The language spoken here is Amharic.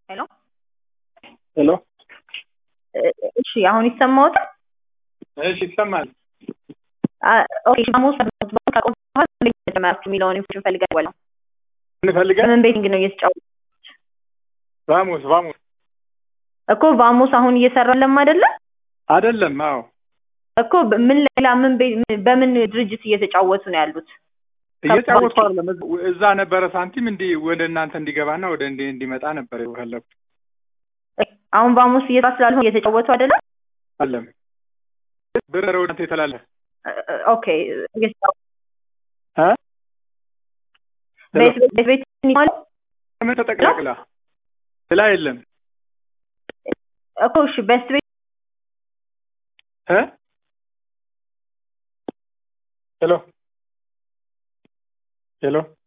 ሄሎ ሄሎ እሺ፣ አሁን ይሰማዎታል? እሺ ይሰማል። ኦኬ ሐሙስ ካቆም በኋላ እንዴት ተጀመራችሁ የሚለውን ኢንፎርሜሽን ፈልገን ደወልን። እንፈልገን በምን ቤቲንግ ነው እየተጫወቱ ቫሙስ ቫሙስ እኮ ቫሙስ አሁን እየሰራለም አይደለ አይደለም። አዎ እኮ በ- ምን ሌላ ምን ቤ- በምን ድርጅት እየተጫወቱ ነው ያሉት? እየጫወቱ አይደለም። እዛ ነበረ ሳንቲም እንዲህ ወደ እናንተ እንዲገባና ወደ እንዲ እንዲመጣ ነበር የፈለኩት። አሁን ቫሙስ እየሰራ ስላልሆነ እየተጫወቱ አይደለም። አለም ብር ወደ እናንተ የተላለፈ ኦኬ እየተጫወቱ እ? ቤት ቤት ቤት ማለት ምን ተጠቅላቅላ ስላ የለም እኮ እሺ ቤስት ቤት እ ሄሎ ሄሎ